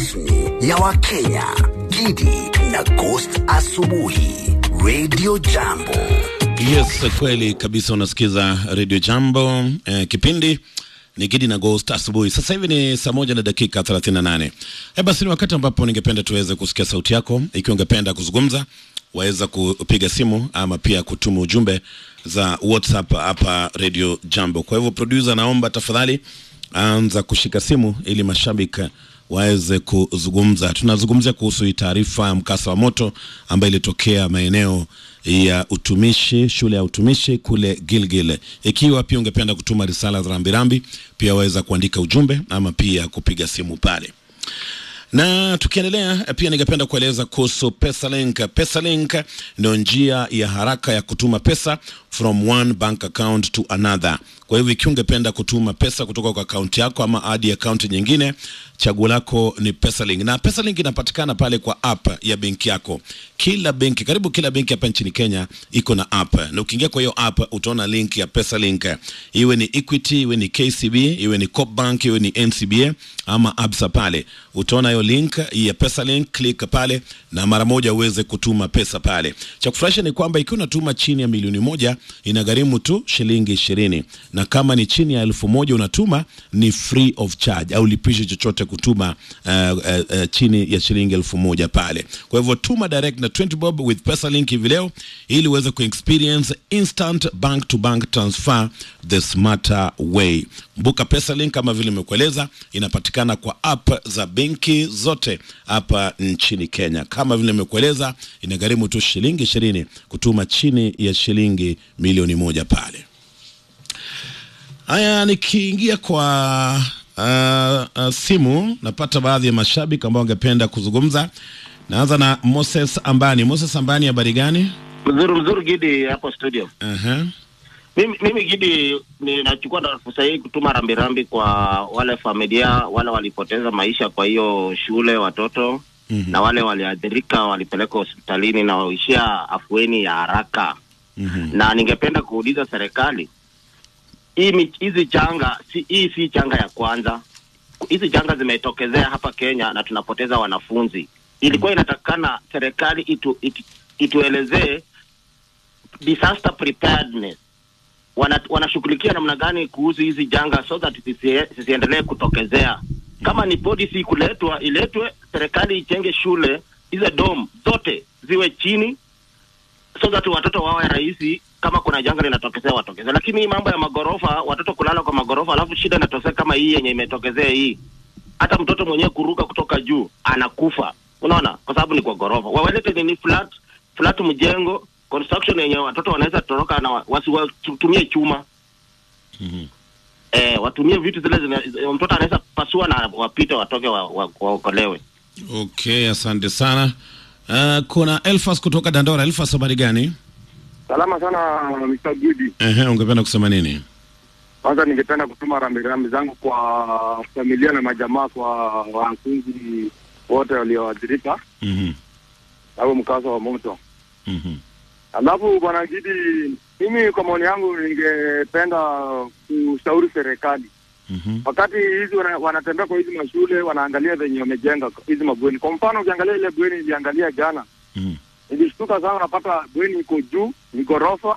rasmi ya Wakenya, Gidi na Ghost Asubuhi, Radio Jambo. Yes, kweli kabisa. Unasikiza Radio Jambo eh, kipindi ni Gidi na Ghost asubuhi. Sasa hivi ni saa moja na dakika 38. Eh, basi ni wakati ambapo ningependa tuweze kusikia sauti yako. Ikiwa ungependa kuzungumza, waweza kupiga simu ama pia kutuma ujumbe za WhatsApp hapa Radio Jambo. Kwa hivyo producer, naomba tafadhali anza kushika simu ili mashabiki waweze kuzungumza. Tunazungumzia kuhusu hii taarifa ya mkasa wa moto ambayo ilitokea maeneo ya utumishi, shule ya utumishi kule Gilgil. Ikiwa pia ungependa kutuma risala za rambirambi, pia waweza kuandika ujumbe ama pia kupiga simu pale na tukiendelea pia ningependa kueleza kuhusu Pesalink. Pesalink ndio njia ya haraka ya kutuma pesa from one bank account to another. Kwa hivyo ikiwa ungependa kutuma pesa kutoka kwa akaunti yako ama hadi akaunti nyingine, chaguo lako ni Pesalink, na Pesalink inapatikana pale kwa app ya benki yako. Kila benki, karibu kila benki hapa nchini Kenya iko na app, na ukiingia kwa hiyo app utaona link ya Pesalink, iwe ni Equity, iwe ni KCB, iwe ni Coopbank, iwe ni NCBA ama Absa, pale utaona hiyo link ya Pesalink, click pale na mara moja uweze kutuma pesa pale. Cha kufurahisha ni kwamba ikiwa unatuma chini ya milioni moja inagharimu tu shilingi ishirini na kama ni chini ya elfu moja unatuma ni free of charge au lipishi chochote kutuma uh, uh, uh, chini ya shilingi elfu moja pale. Kwa hivyo tuma direct na 20 bob with Pesalink hivi leo ili uweze kuexperience instant bank to bank transfer the smarter way. Mbuka Pesalink kama vile nimekueleza, inapatikana kwa app za benki zote hapa nchini Kenya. Kama vile nimekueleza, inagharimu tu shilingi ishirini kutuma chini ya shilingi milioni moja pale. Haya, nikiingia kwa uh, uh, simu napata baadhi ya mashabiki ambao wangependa kuzungumza. Naanza na Moses Ambani. Moses Ambani, habari gani? Mzuri mzuri Gidi hapo studio. uh-huh. Mimi, mimi Gidi ninachukua na fursa hii kutuma rambirambi kwa wale familia wale walipoteza maisha kwa hiyo shule watoto Mhm. na wale waliathirika walipelekwa hospitalini na waishia afueni ya haraka Mhm. na ningependa kuuliza serikali hii mi- hizi changa si, hii si changa ya kwanza hizi changa zimetokezea hapa Kenya na tunapoteza wanafunzi ilikuwa inatakana serikali itu, itu, ituelezee disaster preparedness wana, wanashughulikia namna gani kuhusu hizi janga so that zisi- zisiendelee kutokezea kama ni policy kuletwa iletwe serikali ichenge shule hizo dom zote ziwe chini so that watoto wawe rahisi kama kuna janga linatokezea watokezea lakini hii mambo ya magorofa watoto kulala kwa magorofa alafu shida inatokea kama hii yenye imetokezea hii hata mtoto mwenyewe kuruka kutoka juu anakufa unaona kwa sababu ni kwa gorofa wawalete nini flat flat mjengo construction yenye watoto wanaweza toroka na wa- wasiwatumie chuma Mhm. eh, watumie vitu zile zina, mtoto anaweza pasua na wapite watoke waokolewe wa, waokolewe. Okay, asante sana. Uh, kuna Elfas kutoka Dandora. Elfas, habari gani? Salama sana Mr. Gudi. Ehe, ungependa kusema nini? Kwanza ningependa kutuma rambirambi zangu kwa familia na majamaa, kwa wanafunzi wote walioathirika Mhm. na huo mkasa wa moto. Mhm. Alafu bwana Gidi, mimi kwa maoni yangu ningependa kushauri serikali Mhm. wakati hizi wana, wanatembea kwa hizi mashule wanaangalia venye wamejenga hizi mabweni. Kwa mfano ukiangalia ile bweni iliangalia jana, Mhm. nilishtuka sana, unapata bweni iko juu, ni ghorofa,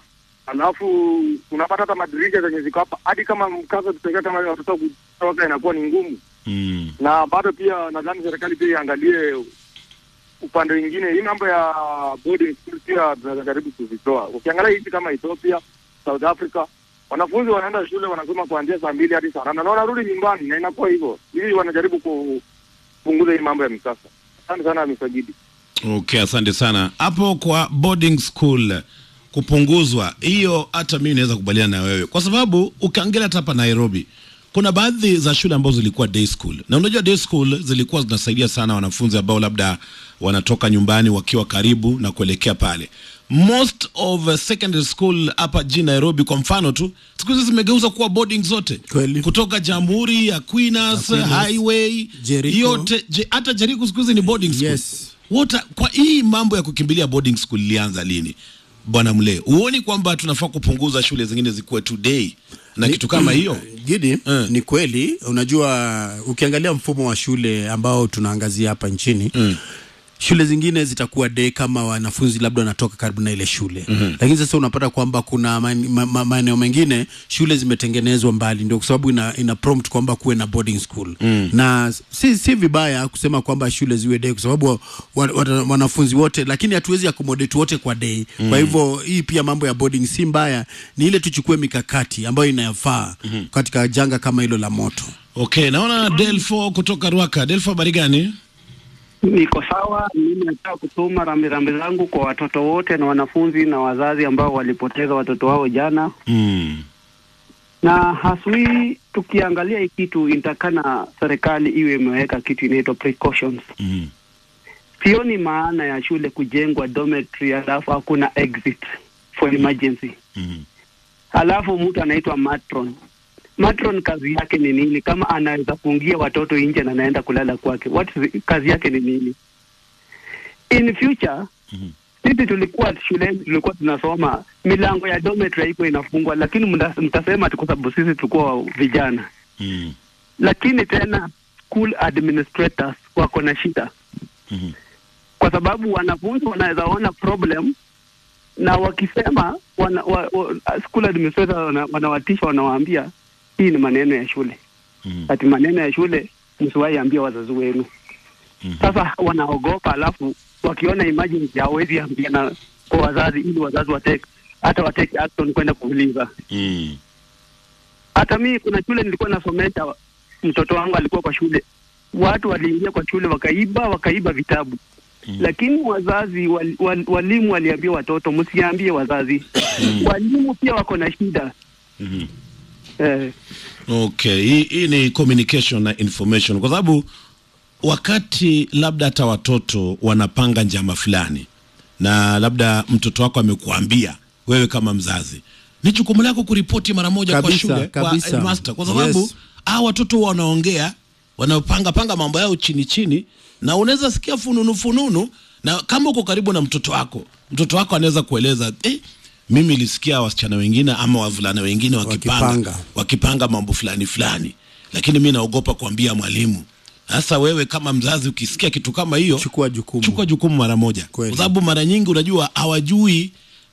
alafu unapata hata madirisha zenye ziko hapa, hadi kama mkasa tutokea kama hiyo watoto kutoka inakuwa ni ngumu, Mhm. na bado pia nadhani serikali pia iangalie upande mwingine, hii mambo ya boarding school pia tunajaribu kuzitoa. Ukiangalia hizi kama Ethiopia, South Africa, wanafunzi wanaenda shule wanasoma kuanzia saa mbili hadi saa nane na wanarudi nyumbani, na inakuwa hivyo, ili wanajaribu kupunguza hii mambo ya mikasa. Asante sana Mr. Gidi. Okay, asante sana. Hapo kwa boarding school kupunguzwa, hiyo hata mimi naweza kubaliana na wewe, kwa sababu ukiangalia hata hapa Nairobi kuna baadhi za shule ambazo zilikuwa day school, na unajua day school zilikuwa zinasaidia sana wanafunzi ambao labda wanatoka nyumbani wakiwa karibu na kuelekea pale. Most of uh, secondary school hapa jijini Nairobi kwa mfano tu, siku hizi zimegeuza kuwa boarding zote, Kweli. kutoka Jamhuri, Aquinas, Aquinas, Highway, Jericho. yote je, hata Jericho siku hizi ni boarding school. Yes. Wota, kwa hii mambo ya kukimbilia boarding school ilianza lini? bwana Mle, huoni kwamba tunafaa kupunguza shule zingine zikuwe today na kitu kama hiyo? Gidi, Eh. ni kweli. Unajua, ukiangalia mfumo wa shule ambao tunaangazia hapa nchini Mm. shule zingine zitakuwa day kama wanafunzi labda wanatoka karibu na ile shule mm-hmm. Lakini sasa unapata kwamba kuna maen- ma- ma- maeneo mengine shule zimetengenezwa mbali, ndio kwa sababu ina, ina prompt kwamba kuwe na boarding school mm. na si, si vibaya kusema kwamba shule ziwe day kwa sababu wa, wa, wa, wanafunzi wote, lakini hatuwezi accommodate wote kwa day mm. Kwa hivyo hii pia mambo ya boarding si mbaya, ni ile tuchukue mikakati ambayo inayofaa mm-hmm. katika janga kama hilo la moto. Okay, naona Delfo kutoka Ruaka. Delfo, habari gani? Niko sawa. Mimi nataka kutuma rambirambi zangu kwa watoto wote na wanafunzi na wazazi ambao walipoteza watoto wao jana, Mm. na haswi tukiangalia hii kitu inatakana serikali iwe imeweka kitu inaitwa precautions. Mm. Sioni maana ya shule kujengwa dormitory alafu hakuna exit for emergency, Mm. alafu mtu anaitwa matron. Matron kazi yake ni nini? Kama anaweza kuingia watoto nje na anaenda kulala kwake, what is, kazi yake ni nini? In future Mhm. sisi tulikuwa shuleni, tulikuwa tunasoma milango ya dormitory haikuwa inafungwa, lakini mta- mtasema tu kwa sababu sisi tulikuwa vijana, Mm. lakini tena school administrators wako na shida Mhm. kwa sababu wanafunzi wanaweza ona problem na wakisema wana, wa, wa, school administrator wana, wanawatisha wanawaambia hii ni maneno ya shule Mhm. ati maneno ya shule msiwahi ambia wazazi wenu Mhm. sasa wanaogopa alafu wakiona emergency hawezi ambia na kwa wazazi ili wazazi wateke hata wateke action kwenda kuuliza Mm. hata mimi kuna shule nilikuwa nasomesha mtoto wangu alikuwa kwa shule watu waliingia kwa shule wakaiba wakaiba vitabu Mm. lakini wazazi wal, wal, walimu waliambia watoto msiambie wazazi walimu pia wako na shida Mhm. eh, Okay, hii, hii ni communication na information, kwa sababu wakati labda hata watoto wanapanga njama fulani na labda mtoto wako amekuambia wewe kama mzazi, ni jukumu lako kuripoti mara moja kwa Kabisa, shule kabisa. kwa headmaster, kwa sababu Yes. hao watoto wanaongea wanapanga panga mambo yao chini chini, na unaweza sikia fununu fununu, na kama uko karibu na mtoto wako, mtoto wako anaweza kueleza eh, mimi nilisikia wasichana wengine ama wavulana wengine wakipanga Wakipanga. wakipanga mambo fulani fulani, lakini mi naogopa kuambia mwalimu. Sasa wewe kama mzazi ukisikia kitu kama hiyo, Chukua jukumu. chukua jukumu mara moja, Kweli. kwa sababu mara nyingi unajua hawajui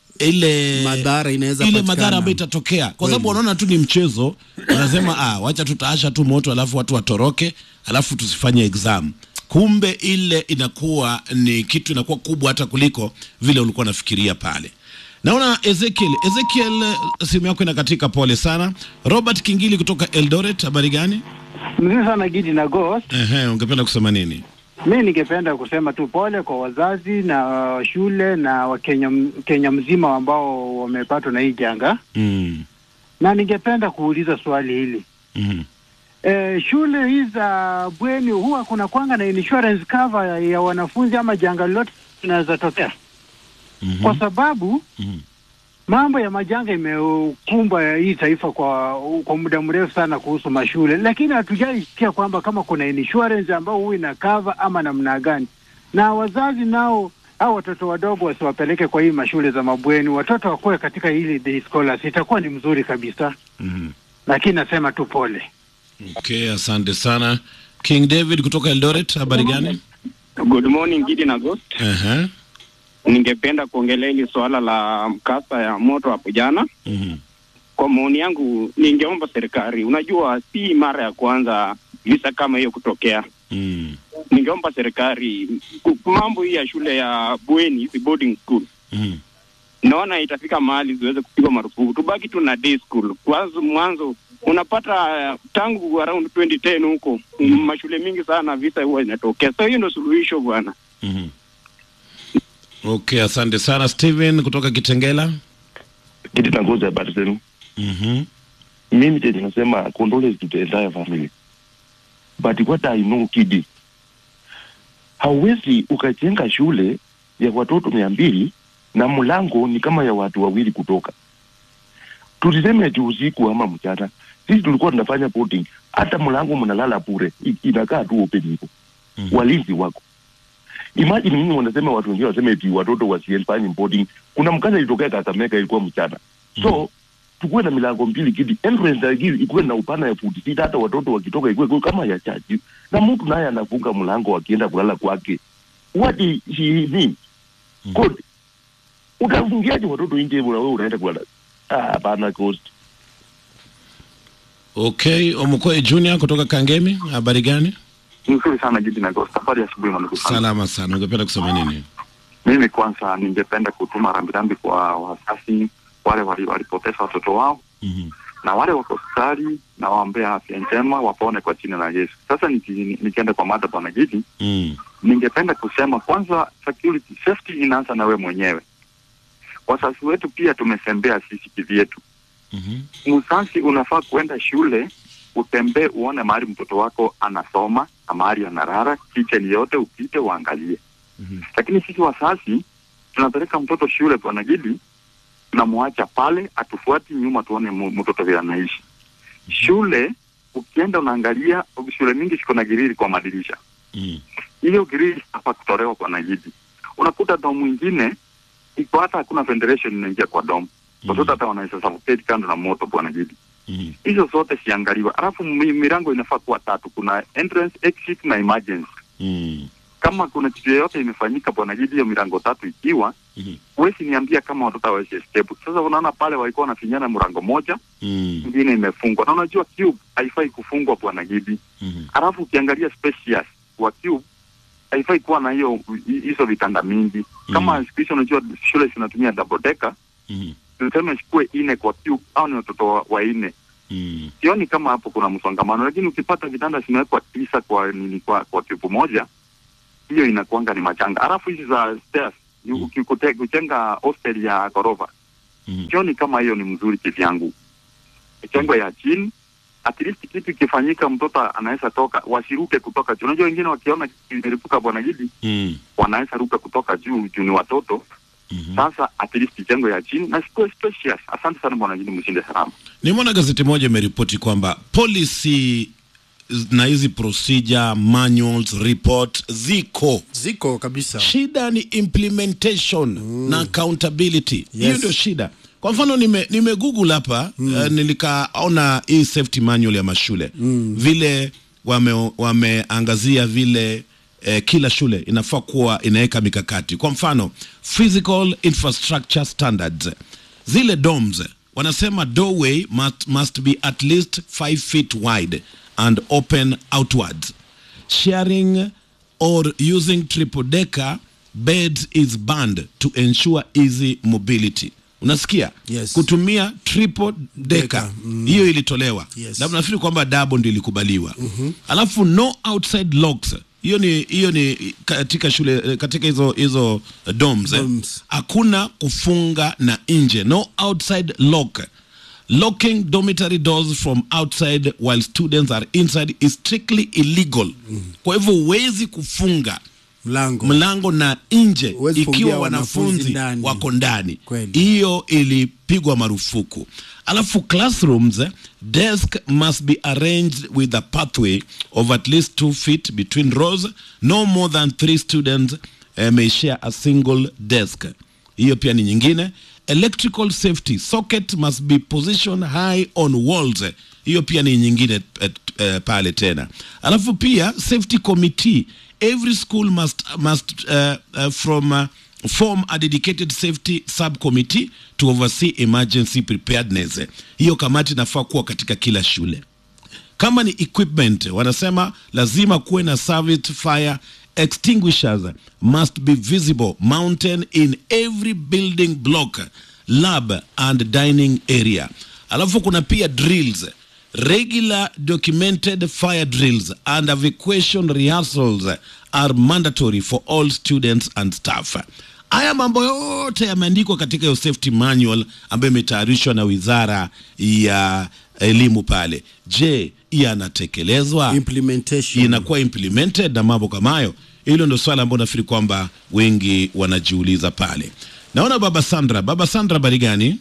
ile Madhara inaweza ile patikana. madhara ambayo itatokea, kwa sababu wanaona tu ni mchezo, wanasema ah, wacha tutaasha tu moto alafu watu watoroke, alafu tusifanye exam. Kumbe ile inakuwa ni kitu inakuwa kubwa hata kuliko vile ulikuwa unafikiria pale. Naona Ezekiel, Ezekiel, eh, simu yako inakatika, pole sana. Robert Kingili kutoka Eldoret, habari gani? Mzuri sana Gidi na Ghost. Ehe, ungependa kusema nini? Mi ningependa kusema tu pole kwa wazazi na uh, shule na Wakenya m- Kenya mzima ambao wamepatwa na hii janga, Mm. na ningependa kuuliza swali hili Mm. e, shule hizi za bweni huwa kuna kwanga na insurance cover ya, ya wanafunzi ama janga lolote linaweza tokea? Mhm. Kwa sababu Mhm. mambo ya majanga imekumba hii taifa kwa kwa muda mrefu sana kuhusu mashule, lakini hatujaisikia kwamba kama kuna insurance ambao huwa ina cover ama namna gani. Na wazazi nao au watoto wadogo wasiwapeleke kwa hii mashule za mabweni, watoto wakuwe katika hili day scholars, itakuwa ni mzuri kabisa, Mhm. lakini nasema tu pole. Okay, asante sana. King David kutoka Eldoret, habari gani? Good morning Gidi na Ghost. Ehe. Ningependa kuongelea hili suala la mkasa ya moto hapo jana. Mhm. Kwa maoni yangu, ningeomba serikali, unajua si mara ya kwanza visa kama hiyo kutokea. Mm. Ningeomba serikali ku- mambo hii ya shule ya bweni, hizi boarding school, Mhm. naona itafika mahali ziweze kupigwa marufuku, tubaki tu na day school. Kwanza mwanzo unapata uh, tangu around 2010 huko mm. mashule mingi sana visa huwa inatokea, so hiyo ndio suluhisho bwana. Mhm. Okay, asante sana Steven kutoka Kitengela. kitu tangoza habari zenu. Mhm. Mimi chenye nasema condolence to the entire family, but what I know kidi, hauwezi ukajenga shule ya watoto mia mbili na mlango ni kama ya watu wawili kutoka. Tuliseme juu usiku ama mchana, sisi tulikuwa tunafanya boarding, hata mlango mnalala bure, i- inakaa tu open hivyo, Mhm. walinzi wako. imagine mimi wanasema watu wengine waseme eti watoto wasifanye boarding kuna mkasa ilitokea Kakamega ilikuwa mchana so tukuwe na milango mbili kidi entrance ya gili ikuwe na upana ya futi sita hata watoto wakitoka ikuwe ikuwe kama ya chaji na mtu naye anafunga mlango akienda kulala kwake what is he mean good utafungiaje watoto nje na wewe unaenda kulala ah hapana cost Okay, Omukwe Junior kutoka Kangemi, habari gani? Nzuri sana Gidi na Ghost. Habari ya asubuhi mwanangu sana. Salama sana. Ungependa kusema nini? Mimi kwanza ningependa kutuma rambirambi kwa wazazi wale wali- walipoteza watoto wao Mhm. na wale wako hospitali na waombea afya njema wapone kwa jina la Yesu. Sasa niki- nikienda kwa mada bwana Gidi, Mm. ningependa kusema kwanza, security safety inaanza na we mwenyewe. Wazazi wetu pia tumesembea sisi kivyetu. Mhm. Mzazi unafaa kuenda shule utembee uone mahali mtoto wako anasoma na mahali analala, kitchen yote upite uangalie. Lakini sisi wazazi tunapeleka mtoto shule bwana Gidi, tunamwacha pale, atufuati nyuma tuone mu- mtoto vile anaishi. Shule ukienda unaangalia, shule mingi ziko na girili kwa madirisha Mm. hiyo grili hapa kutolewa kwa Najidi. Unakuta dom mwingine iko hata hakuna ventilation inaingia kwa dom. Watoto hata wanaweza suffocate kando na moto bwana Najidi. Mhm. Hizo zote siangaliwa. Alafu mi- milango inafaa kuwa tatu, kuna entrance, exit na emergency. Mm. Kama kuna kitu yoyote imefanyika bwana Najidi, hiyo milango tatu ikiwa Mhm. huwezi niambia kama watoto hawezi escape. Sasa unaona pale walikuwa wanafinyana mlango moja, Mm. ingine imefungwa, na unajua cube haifai kufungwa bwana Gidi. Mhm. Alafu ukiangalia spacious wa cube haifai kuwa na hiyo hi- hizo vitanda mingi kama siku hizi unajua shule zinatumia double decker Mhm. tuseme sikuwe ine kwa cube au ni watoto wa, wa ine Mm. sioni kama hapo kuna msongamano lakini ukipata vitanda zimewekwa tisa kwa nini kwa kwa cube moja hiyo inakuanga ni machanga alafu hizi za stairs ni ukikute- kujenga hostel ya ghorofa sioni kama hiyo ni mzuri kivyangu ijengwe ya chini at least kitu ikifanyika mtoto anaweza toka wasiruke kutoka juu unajua wengine wakiona kitu imelipuka bwana Gidi Mm. wanaweza ruka kutoka juu juu ni watoto sasa at least ijengwe ya chini na sikuwe spacious asante sana bwana Gidi mshinde salama Nimeona gazeti moja imeripoti kwamba policy na hizi procedure manuals report ziko ziko kabisa. Shida ni implementation na accountability. Hiyo Yes. ndio shida. Kwa mfano nime, nime google hapa mm. uh, nilikaona hii safety manual ya mashule mm. vile wame, wameangazia vile eh, kila shule inafaa kuwa inaweka mikakati. Kwa mfano physical infrastructure standards, zile domes wanasema doorway must, must be at least 5 feet wide and open outwards sharing or using triple decker beds is banned to ensure easy mobility unasikia Yes. kutumia triple decker hiyo ilitolewa Yes. labda nafikiri kwamba double ndio ilikubaliwa alafu no outside locks hiyo ni hiyo ni katika shule katika hizo hizo domes, eh. hakuna kufunga na nje no outside lock locking dormitory doors from outside while students are inside is strictly illegal kwa hivyo huwezi kufunga mlango mlango na nje Huwezi fungia ikiwa wanafunzi wanafunzi ndani. wako ndani Kweli. hiyo ilipigwa marufuku alafu classrooms eh, desk must be arranged with a pathway of at least two feet between rows no more than three students eh, may share a single desk hiyo pia ni nyingine electrical safety socket must be positioned high on walls hiyo pia ni nyingine eh, eh, pale tena alafu pia safety committee every school must must uh, uh, from uh, form a dedicated safety subcommittee to oversee emergency preparedness hiyo kamati inafaa kuwa katika kila shule kama ni equipment wanasema lazima kuwe na service fire extinguishers must be visible mounted in every building block lab and dining area alafu kuna pia drills regular documented fire drills and evacuation rehearsals are mandatory for all students and staff haya mambo yote yameandikwa katika hiyo safety manual ambayo imetayarishwa na wizara ya elimu pale je yanatekelezwa implementation inakuwa implemented na mambo kama hayo hilo ndio swala ambao nafikiri kwamba wengi wanajiuliza pale naona baba sandra baba sandra habari gani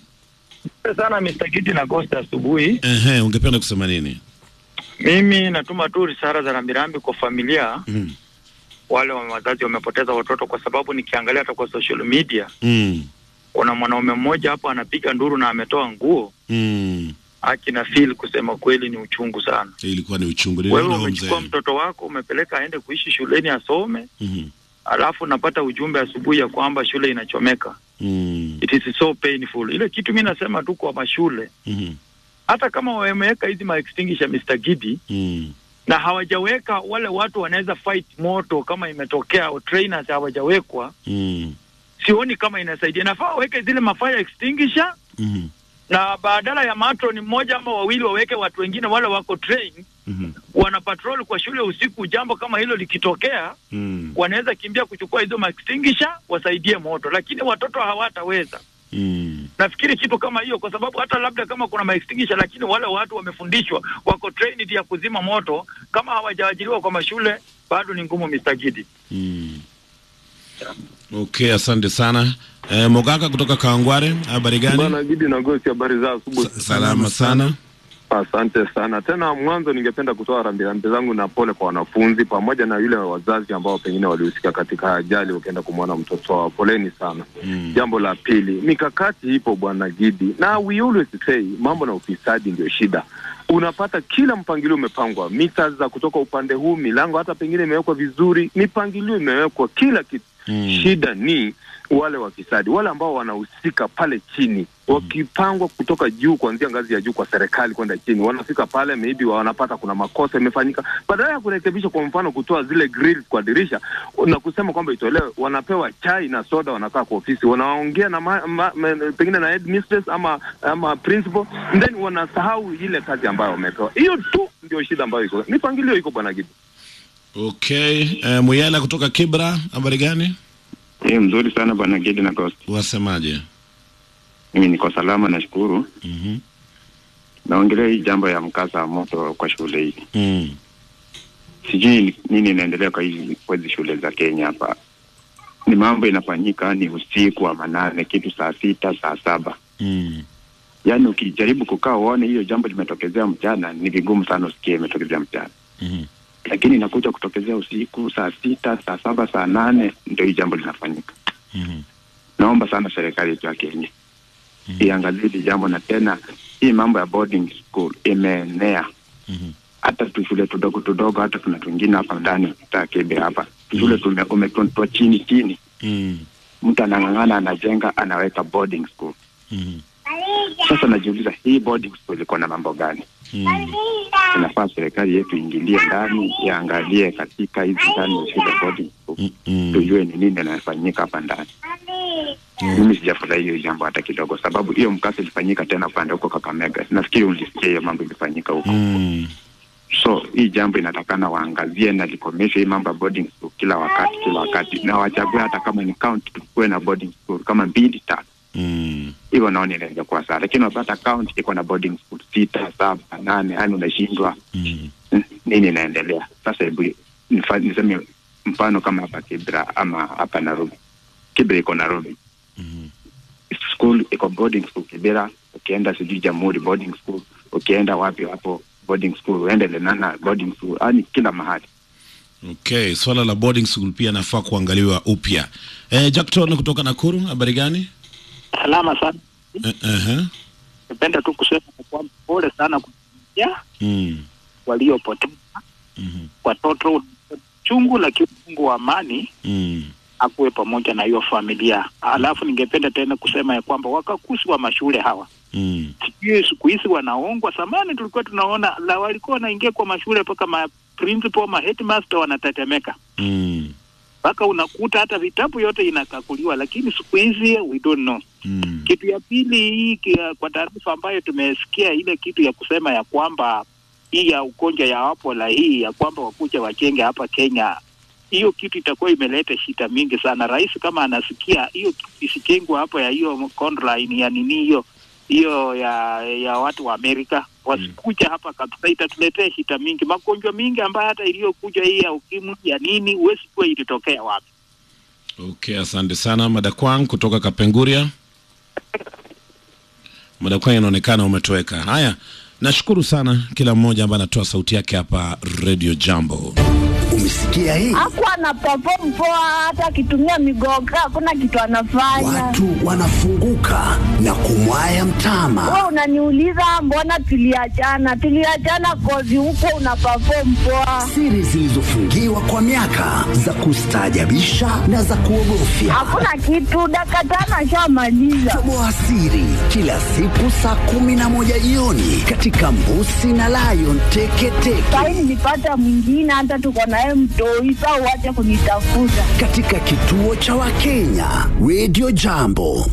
sana Mr. Kiti na Costa asubuhi. Ehe, ungependa kusema nini Mimi natuma tu risala za rambirambi kwa familia mm. wale wa wazazi wamepoteza watoto, kwa sababu nikiangalia hata kwa social media Mm. kuna mwanaume mmoja hapa anapiga nduru na ametoa nguo Mm. haki na feel, kusema kweli ni uchungu sana. Ilikuwa ni uchungu. Wewe Niliona huyo umechukua mzee. mtoto wako umepeleka aende kuishi shuleni asome, Mhm. alafu napata ujumbe asubuhi ya kwamba shule inachomeka. Mm. It is so painful. Ile kitu mi nasema tu kwa mashule, Mhm. hata kama wameweka hizi ma extinguisher Mr. Gidi Mm. na hawajaweka wale watu wanaweza fight moto kama imetokea, au trainers hawajawekwa, Mm. sioni kama inasaidia. Nafaa waweke zile mafire extinguisher Mhm. na badala ya matron mmoja ama wawili waweke watu wengine wale wako train Mhm. wana patrol kwa shule usiku. Jambo kama hilo likitokea, Mm. wanaweza kimbia kuchukua hizo ma extinguisher wasaidie moto, lakini watoto hawataweza. Mm. Nafikiri kitu kama hiyo, kwa sababu hata labda kama kuna ma extinguisher, lakini wale watu wamefundishwa, wako trained ya kuzima moto, kama hawajaajiriwa kwa mashule, bado ni ngumu, Mr. Gidi. Mm. Okay, asante sana. Eh, Mogaka kutoka Kawangware, habari gani? Bwana Gidi na Gosi, habari za asubuhi. Salama sana. Asante sana. Tena mwanzo, ningependa kutoa rambirambi zangu na pole kwa wanafunzi pamoja na yule wazazi ambao pengine walihusika katika ajali wakienda kumwona mtoto wao. Poleni sana. Mm. Jambo la pili, mikakati ipo bwana Gidi, na we always say mambo na ufisadi ndio shida. Unapata kila mpangilio umepangwa, mita za kutoka upande huu, milango hata pengine imewekwa vizuri, mipangilio imewekwa, kila kitu Mm. Shida ni wale wafisadi, wale ambao wanahusika pale chini, wakipangwa kutoka juu, kuanzia ngazi ya juu kwa serikali kwenda chini, wanafika pale, maybe wanapata kuna makosa imefanyika, badala ya kurekebisha, kwa mfano kutoa zile grills kwa dirisha na kusema kwamba itolewe, wanapewa chai na soda, wanakaa kwa ofisi, wanaongea na ma, ma, ma, pengine na headmistress ama ama principal, then wanasahau ile kazi ambayo wamepewa. Hiyo tu ndio shida ambayo iko, mipangilio iko bwana Gidi. Okay, eh, Muyala kutoka Kibra, habari gani? Eh, mzuri sana bwana Gedi na Ghost. Wasemaje? Mimi niko salama nashukuru. Mhm. Naongelea hii jambo ya mkasa wa moto kwa shule hii. Mm. Sijui nini inaendelea kwa hizi kwa hizi shule za Kenya hapa. Ni mambo inafanyika ni usiku wa manane, kitu saa sita, saa saba. Mm. Yaani ukijaribu kukaa uone hiyo jambo limetokezea mchana, ni vigumu sana usikie imetokezea mchana. Mhm. Lakini inakuja kutokezea usiku saa sita, saa saba, saa nane ndio hii jambo linafanyika. Mhm. Naomba sana serikali yetu ya Kenya iangalie hili jambo, na tena hii mambo ya boarding school imeenea Mhm. hata tu shule tudogo tudogo, hata tuna twingine hapa ndani takebe hapa shule tume- umetwa chini chini, Mm. mtu anang'ang'ana, anajenga, anaweka boarding school. Mhm. Sasa najiuliza hii boarding school iko na mambo gani? Mm. Inafaa serikali yetu iingilie ndani, iangalie katika hizi ndani ya shule boarding school, Mm. tujue ni nini inafanyika hapa ndani. Mimi sijafurahi hiyo jambo hata kidogo, sababu hiyo mkasa ilifanyika tena upande huko Kakamega. Nafikiri ulisikia hiyo mambo ilifanyika huko. Mm. So hii jambo inatakana waangazie na likomeshe hii mambo ya boarding school kila wakati kila wakati, na wachague hata kama ni county tukuwe na boarding school kama mbili tatu Mm. hivyo, naona inaweza kuwa sawa, lakini unapata county iko na boarding school sita, saba, nane, yani unashindwa Mm. mm, nini inaendelea sasa. Hebu nifa- niseme mfano kama hapa Kibra ama hapa Nairobi. Kibra iko Nairobi Mhm. school iko boarding school Kibera, ukienda sijui Jamhuri boarding school, ukienda wapi hapo boarding school, uende Lenana boarding school, yani kila mahali. Okay, swala la boarding school pia nafaa kuangaliwa upya. Eh, Jackton kutoka Nakuru, habari gani? Salama sana. Eh, eh, Napenda tu kusema kwamba pole sana kuia mm. waliopoteza Mhm. watoto chungu, lakini Mungu wa amani Mm. akuwe pamoja na hiyo familia. Alafu ningependa tena kusema ya kwamba wakakusi wa mashule hawa Mm. sijui siku hizi wanaongwa. Zamani tulikuwa tunaona la walikuwa wanaingia kwa mashule mpaka ma principal ma headmaster wanatetemeka, Mm. mpaka unakuta hata vitabu yote inakakuliwa, lakini siku hizi we don't know. Mm. Kitu ya pili hii kia- kwa taarifa ambayo tumesikia ile kitu ya kusema ya kwamba hii ya ugonjwa ya Ebola hii ya kwamba wakuja wachenge hapa Kenya, hiyo kitu itakuwa imeleta shida mingi sana. Rais kama anasikia hiyo kitu isijengwa hapo ya hiyo conline ya nini hiyo hiyo ya ya watu wa Amerika wasikuja hapa kabisa, itatuletea shida mingi, magonjwa mingi ambayo hata iliyokuja hii ya ukimwi ya nini, huwezi kuwa ilitokea wapi. Okay, asante sana Madakwang kutoka Kapenguria. Madakwang, inaonekana umetoweka. Haya, nashukuru sana kila mmoja ambaye anatoa sauti yake hapa Radio Jambo. Umesikia hii? Hakuwa ana perform poa, hata akitumia migoga hakuna kitu anafanya. Watu wanafunguka na kumwaya mtama. Wewe unaniuliza mbona tuliachana? Tuliachana kozi huko una perform poa. Siri zilizofungiwa kwa miaka za kustaajabisha na za kuogofya. Hakuna kitu, dakika tano ashamaliza. Toboa siri kila siku saa kumi na moja jioni katika Mbusi na Lion Teketeke Sahi nilipata mwingine, hata tuko naye mtoi, saa uache kunitafuta. katika kituo cha Wakenya Radio Jambo.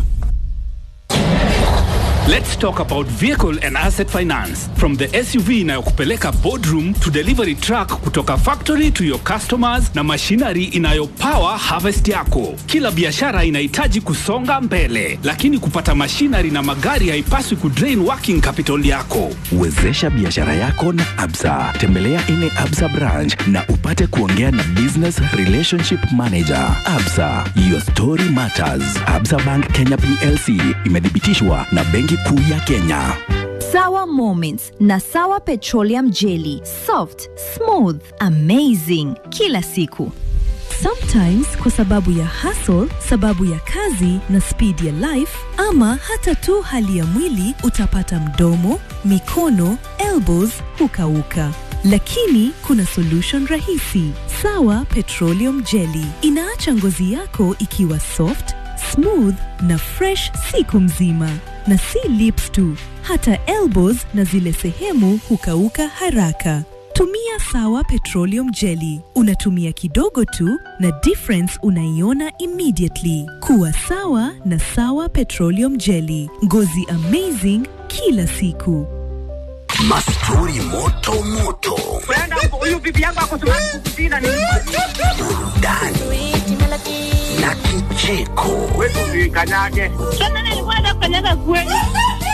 Let's talk about vehicle and asset finance. From the SUV inayokupeleka boardroom to delivery truck kutoka factory to your customers na machinery inayopower harvest yako. Kila biashara inahitaji kusonga mbele, lakini kupata machinery na magari haipaswi kudrain working capital yako. Wezesha biashara yako na Absa. Tembelea ile Absa branch na upate kuongea na business relationship manager. Absa, your story matters. Absa Bank Kenya PLC imethibitishwa na Benki Kuu ya Kenya. Sawa Moments na Sawa Petroleum Jelly. Soft, smooth, amazing kila siku. Sometimes kwa sababu ya hustle, sababu ya kazi na speed ya life ama hata tu hali ya mwili utapata mdomo, mikono, elbows hukauka. Lakini kuna solution rahisi. Sawa Petroleum Jelly inaacha ngozi yako ikiwa soft, smooth na fresh siku mzima. Na si lips tu, hata elbows na zile sehemu hukauka haraka. Tumia Sawa Petroleum Jelly. Unatumia kidogo tu na difference unaiona immediately. Kuwa sawa na Sawa Petroleum Jelly. Ngozi amazing kila siku. Mastori moto moto, huyu bibi yangu akusema kukusina ni burudani na kicheko. wetu usikanyage. Tena nilikuwa nakanyaga kweli.